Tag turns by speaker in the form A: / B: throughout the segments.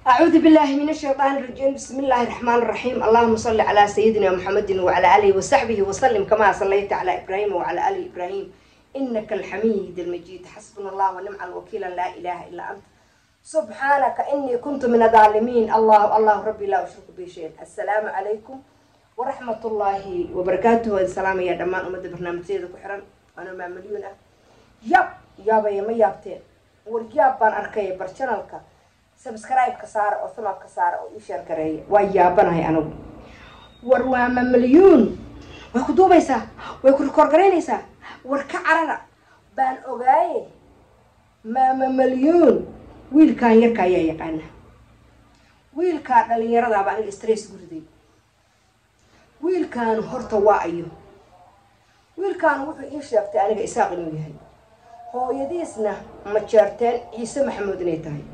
A: أعوذ بالله من الشيطان الرجيم بسم الله الرحمن الرحيم اللهم صل على سيدنا محمد وعلى آله وصحبه وسلم كما صليت على إبراهيم وعلى آل إبراهيم إنك الحميد المجيد حسبنا الله ونعم الوكيل لا إله إلا أنت سبحانك إني كنت من الظالمين الله الله ربي لا أشرك به شيء السلام عليكم ورحمة الله وبركاته السلام يا دمان أمد برنامج سيدة كحران أنا مع مليونة ياب يابا يا ما يابتين ورجاب بان أركي برشانالك sabscribe-ka saara oo sanadka saara oo ii sheer gareeya waa yaabanahay anigu war waa ma milyuun way ku duubaysaa way ku rikoorgaraynaysaa war ka carara baan ogaaye maama milyuun wiilkan yarka ayaa yaqaana wiilkaa dhalinyaradaaba aniga stress guriday wiilkan horta waa ayo wiilkan wuxuu ii sheegtay aniga isaaq inuu yahay hooyadiisna ma jeerteen ciise maxamuud inay tahay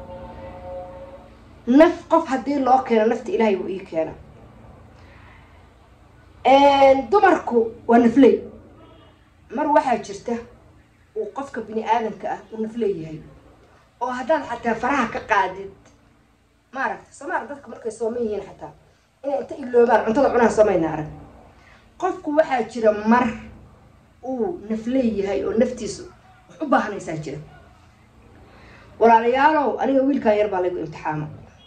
A: naf qof haddii loo keeno nafta ilaahay wuu ii keena dumarku waa nafley mar waxaa jirta uu qofka bini aadamka ah uu nafley yahay oo haddaad xataa faraha ka qaadid maaragta somaal dadka markay sooman yihiin xataa inay inta iloobaan cuntada cunaan soomayna arag qofku waxaa jira mar uu nafley yahay oo naftiisu wax u baahanaysaa jira walaalayaalow aniga wiilkan yar baa laygu imtixaama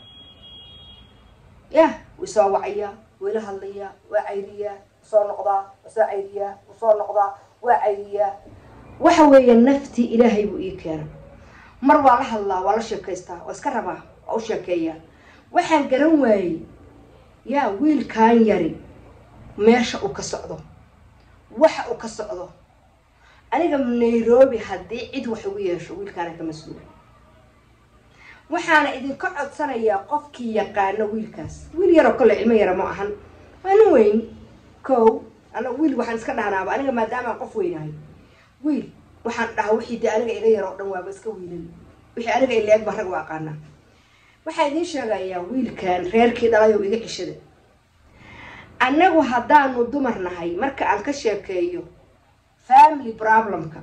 A: yah way soo wacayaa way la hadlayaa waa cayriyaa usoo noqdaa wasoo cayriyaa usoo noqdaa waa cayriyaa waxa weeye naftii ilaahay buu ii keena mar waa la hadlaa waa la sheekaystaa waa iska rabaa waa u sheekeeyaa waxaan garan waayey yaa wiilkan yari meesha uu ka socdo waxa uu ka socdo aniga nairobi haddii cid wax ugu yeesho wiilkaana ka mas-uula waxaana idinka codsanayaa qofkii yaqaano wiilkaas wiil yaroo kale cilmo yara ma ahan waa nin weyn kow ana wiil waxaan iska dhahnaaba aniga maadaamaan qof weynahay wiil waxaan dhahaa wixii dee aniga iga yar oo dhan waaba iska wiilin wixii aniga ileeg baan rag u aqaanaa waxaa idiin sheegayaa wiilkan reerkii dhalayow iga cishada annagu haddaanu dumar nahay marka aan ka sheekeeyo family problemka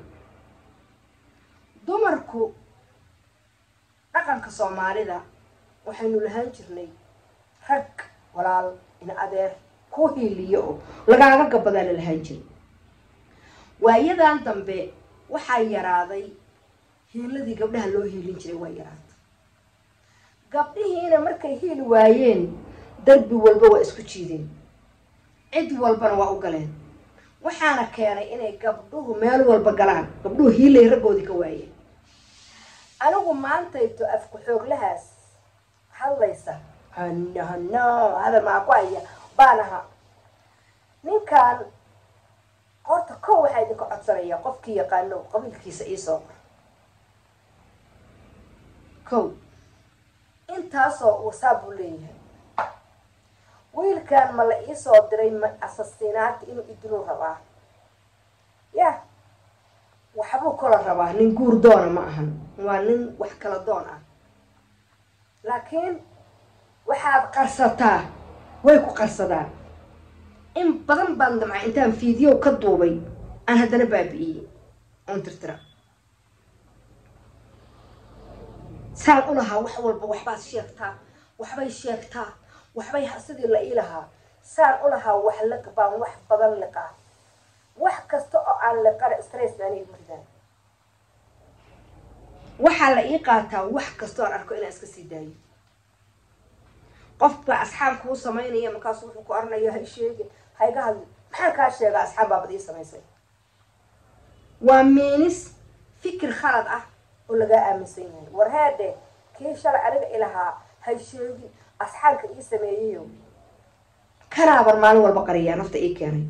A: dumarku dhaqanka soomaalida waxaynu lahaan jirnay rag walaal in adeer ku hiiliyo oo lagaaga gabadaa la lahaan jiray waayadan dambe waxaa yaraaday hiiladii gabdhaha loo hiilin jiray waa yaraatay gabdhihiina markay hiili waayeen darbi walba waa isku jiideen cid walbana waa u galeen waxaana keenay inay gabdhuhu meel walba galaan gabdhuhu hiilay raggoodii ka waayeen anigu maantayto afku xooglahaas hadlaysa hano hano hadal maa ku haya baan ahaa ninkan horta kow waxaa idinka codsanayaa qofkii yaqaano qabiilkiisa iisoo qor kow intaasoo wasaab buu leeyahay wiilkan ma la iisoo diray ma asasinaanta inuu idinuu rabaa yah waxbuu kala rabaa nin guur doona ma ahan waa nin wax kala doon ah laakiin waxaad qarsataa way ku qarsadaan in badan baan damcay intaan fiidiyow ka duubay aan haddana baabi'iyey oon tirtira saan u lahaa wax walba waxbaad sheegtaa waxbay sheegtaa waxbay sidii la ii lahaa saan u lahaa wax liq baan wax badan liqaa wax kasta oo aan liqana stress baan igu ridaan waxaa la ii qaataa wax kastoo aan arko inaan iska sii daayo qofka asxaab kuu samaynaya markaasu wuxuu ku oranayo hay sheegin hayga hadli maxaan kaa sheegaa asxaab baabad ii samaysay waa miinis fikir khalad ah oo lagaa aaminsan yahay war heedhe kii shalay aniga ilahaa hay sheegin asxaabka ii sameeyayo kanaabar maalin walba qariyaa nafta ii keenay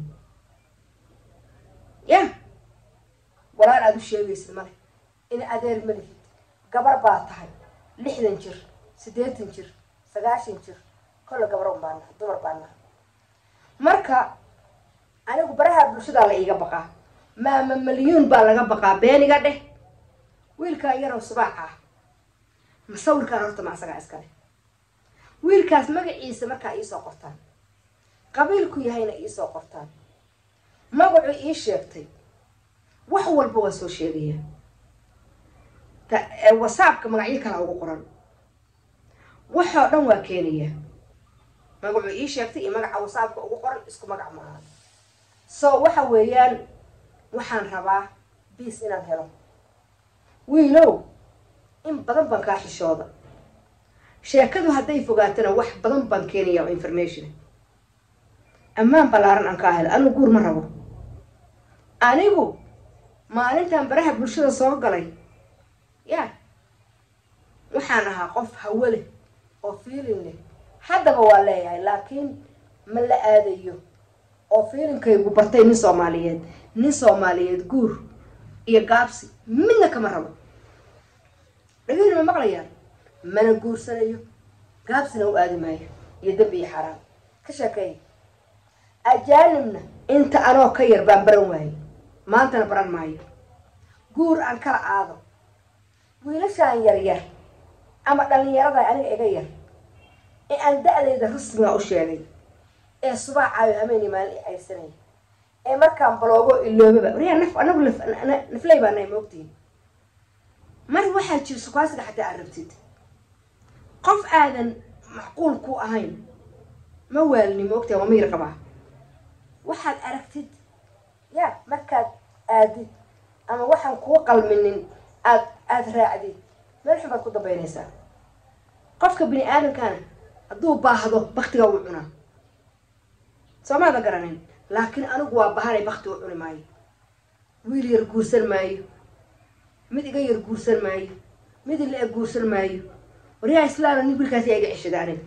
A: yah walaal aada u sheegaysid male in adeer ma lihid gabar baa tahay lixdan jir siddeetan jir sagaashan jir kolle gabaron baa nahay dumar baa nahay marka anigu baraha bulshadaa la iiga baqaa maama milyuun baa laga baqaa beeniga dheh wiilkaan yarow subaac ah masawirkaan horta ma asagaa iskale wiilkaas magaciisa markaa iisoo qortaan qabiilku yahayna iisoo qortaan magacuu ii sheegtay wax walba waa soo sheegaya whatsappka magacyo kalaa ugu qoran waxoo dhan waa keenaya magacuu ii sheegtay iyo magaca wasaabka ugu qoran isku magac maaha so waxa weeyaan waxaan rabaa biis inaan helo wiilow in badan baan kaa xishooda sheekadu hadday fogaatana wax badan baan keenaya oo information ammaan ballaaran aan kaa helo anigu guur ma rabo anigu maalintan baraha bulshada soo galay ya waxaan ahaa qof hawo leh oo fiilin leh haddaba waa leeyahay laakiin ma la aadayo oo fiilinkaygu bartay nin soomaaliyeed nin soomaaliyeed guur iyo gaabsi midna kama rabo dhageyna ma maqlayaan mana guursanayo gaabsina u aadi maayo iyo dembi iyo xaaraan ka sheekeeya ajaanibna inta anoo ka yar baan baran waayey maantana baran maayo guur aan kala aado wiilashaan yaryar ama dhallinyarada aniga iga yar ee aan da-dayda rasmiga u sheegay ee subaacaayo hameeni maalin i caysanaya ee markaan baloogo iloobaba waryaa naf anagu nafley baa nay moogtihin mar waxaa jira sukaasiga xataa aad rabtid qof aadan macquul ku ahayn ma waalini moogtaha waa mayr qabaa waxaad aragtid ya markaad aadid ama waxaan kuu qalminin aad aada raacdid meel xun baad ku dambaynaysaa qofka bini aadamkana hadduu baahdo baktiga wuu cunaa soomaada garanin laakiin anigu waa bahanay bakti u cuni maayo wiil yar guursan maayo mid iga yar guursan maayo mid ila eg guursan maayo waryaha islaana nin wiilkaasi iga ceshada aniga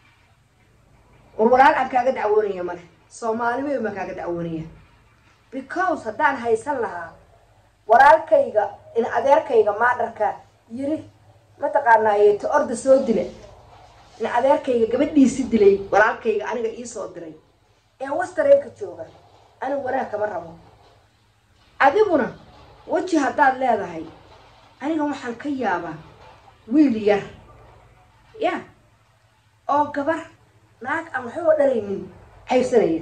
A: war walaal aan kaaga dacwoonaya male soomaali weyn baan kaaga dacwoonaya because haddaan haysan lahaa walaalkayga in adeerkayga maadharka yiri mataqaanaaye ta orda soo dila in adeerkayga gabadhiisi dilay walaalkayga aniga iisoo diray ee wastareenka jooga anigu wanaag kama rabo adiguna weji haddaad leedahay aniga waxaan ka yaabaa wiil yar ya oo gabar naag aan waxba dhalaynin haybsanaya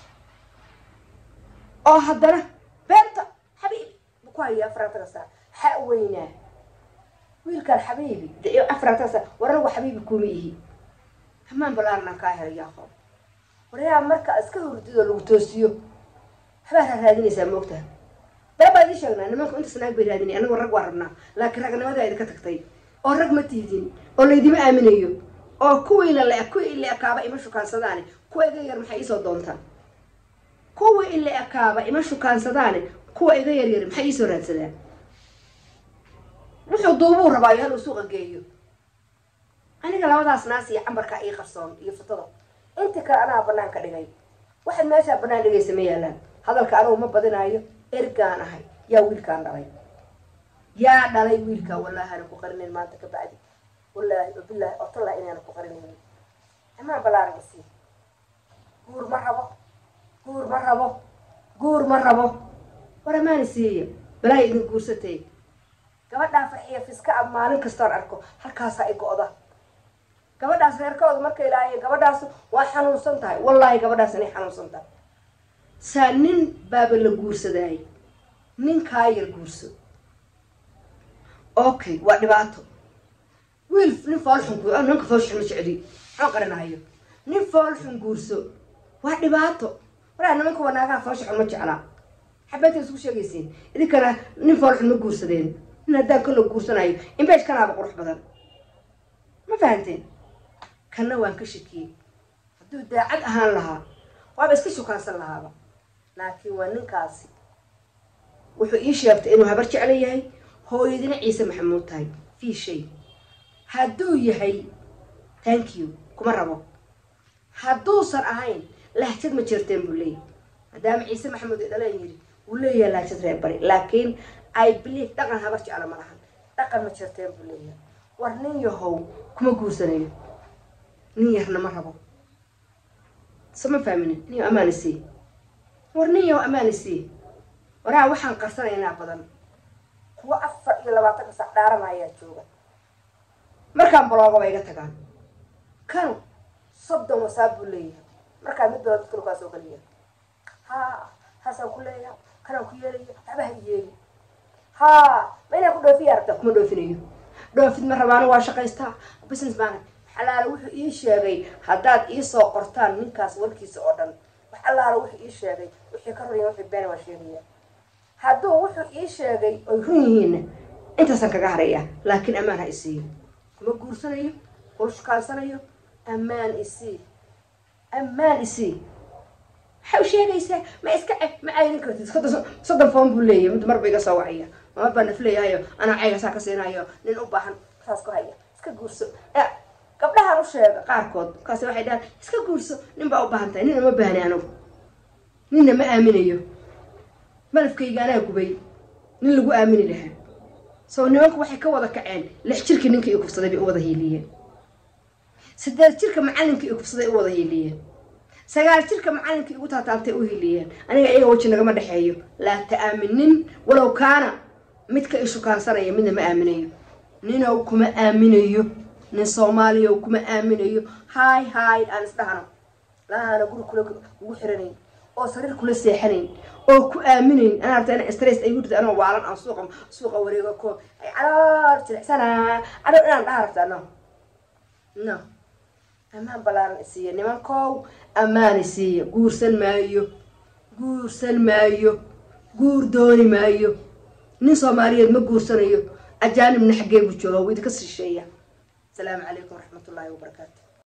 A: oo haddana beenta xabiibi bu ku hayaa afarantaka saa xa weynaa wiilkaan xabiibi afarantaka saa war anigu xabiibi kuma ihi hamaan balaaranaan kaa helay yaaqo waryaa marka iska hurdidoo lagu toosiyo waxbaa raadinaysaa moogtaha bee baa idin sheegnaa nimanku intaas naag bay raadinay anagoo rag waa rabnaa laakiin ragnimada idinka tagtay oo rag ma tiidin oo laydima aaminayo oo kuwiina la kuwii ila ekaaba ima shukaansadaane kuwa iga yar maxay iisoo doontaan kuwa ila ekaaba ima shukaansadaane kuwa iga yaryar maxay iisoo raadsadaan wuxuu duubuu rabaayo haluu suuqa geeyo aniga labadaas naas iyo cambarkaa ii qarsoon iyo futada intii kale anaa banaan ka dhigay waxaad meeshaa banaan dhigaysa ma yaalaan hadalka anigu ma badinaayo ergaan ahay yaa wiilkaan dhalay yaa dhalay wiilkaa wallaahi ana ku qarinayn maanta ka bacdi wallaahi wabilaahi otallah inaana ku qarinayn amaan balaaran isii guur ma rabo guur ma rabo guur ma rabo war amaana siiya balaahi idin guursatay gabadhaa farxiya fiska a maalin kastoon arko halkaasaa i go-da gabadhaas reerkooda marka ilaahay gabadhaas waa xanuunsan tahay wallaahi gabadhaas inay xanuunsan tahay saa nin baaba la guursadaay nin kaa yar guurso okay waa dhibaato wiil nin foolxun gu ninka foolxun ma jecli maxaan qarinayo nin foolxun guurso waa dhibaato waraa nimanka wanaagaha foolsha xun ma jeclaa xabeenta isku sheegaysiin idinkana nin foolxun ma guursadeen nin haddaan kalo guursanayo imbeej kanaaba qurux badan ma fahanteen kanna waan ka shakiyey hadduu daacad ahaan lahaa waaba iska shukaansan lahaaba laakiin waa ninkaasi wuxuu ii sheegtay inuu habar jeclo yahay hooyadina ciise maxamuud tahay fii shay hadduu yahay thank you kuma rabo hadduusan ahayn lahjad ma jirteen buu leeyahy maadaama ciise maxamuud ay dhaleen yidhi wuu leeyahay lahjad reer bari laakiin i believe dhaqan habar jeclo ma lahan dhaqan ma jirteen buu leeyahay war nin yahow kuma guursanayo nin yarna ma rabo sama faaminin nin amaana sii war nin yahow amaana sii waraa waxaan qarsanaynaa badan kuwa afar iyo labaatanka sac dhaaranayaa jooga markaan balooga ba iga tagaan kanu soddon wasaab buu leeyahay markaa mid bala dadka lukaa soo geliya ha haasaan ku leeyaha kanaan ku yeelaya waxba ha yeeli ha ma inaan ku dhoofiya aragtaa kuma dhoofinayo dhoofid ma rabaano waa shaqaystaa business baan allaala wuxuu ii sheegay haddaad iisoo qortaan ninkaas warkiisa oo dhan wax allaala wuxuu ii sheegay wixii ka ruriya wixii beena waa sheegaya hadduu wuxuu ii sheegay oy run yihiinna intaasaan kaga harayaa laakiin ammaan ha isiiyo kuma guursanayo kula shukaansanayo ammaan isii ammaan isii waxay u sheegaysaa ma iska ma caydin kartid soddon soddon foon buu leeyahy mid marba iga soo wacaya mar baa nafleeyahayo anaa caygasaa ka siinayo nin u baahan saas ku haya iska guurso gabdhahaan u sheega qaarkood markaas waxay dhahaan iska guurso nin baa u baahan tahay nina ma baahni anugu ninna ma aaminayo malafkayga anaa gubay nin lagu aamini lahaa soo nimanku waxay ka wada kaceen lix jirkii ninka i kufsaday bay u wada hiiliyeen sideed jirka macallinka i kufsaday u wada hiiliyeen sagaal jirka macallinka igu taataabtay u hiiliyeen aniga iyaga weji nagama dhexeeyo laa ta'aaminin walow kaana midka i shukaansanaya midna ma aaminayo ninow kuma aaminayo nin soomaaliya kuma aaminayo haay haay aan isdhahno lahaana guri kula ugu xiranayn oo sariir kula seexanayn oo ku aaminayn anaa rabta ina stress ay gudida anoo waalan aan suuqa suuqa wareego ko ay caloor jilicsanaa adhow inaan dhaha rabta no no ammaan ballaaran isiiya nimankow ammaan isiiya guursan maayo guursan maayo guur dooni maayo nin soomaaliyeed ma guursanayo ajaanibna xaggee buu jooga wuu idinka sisheeya asalaamu calaykum waraxmat ullaahi wabarakaatu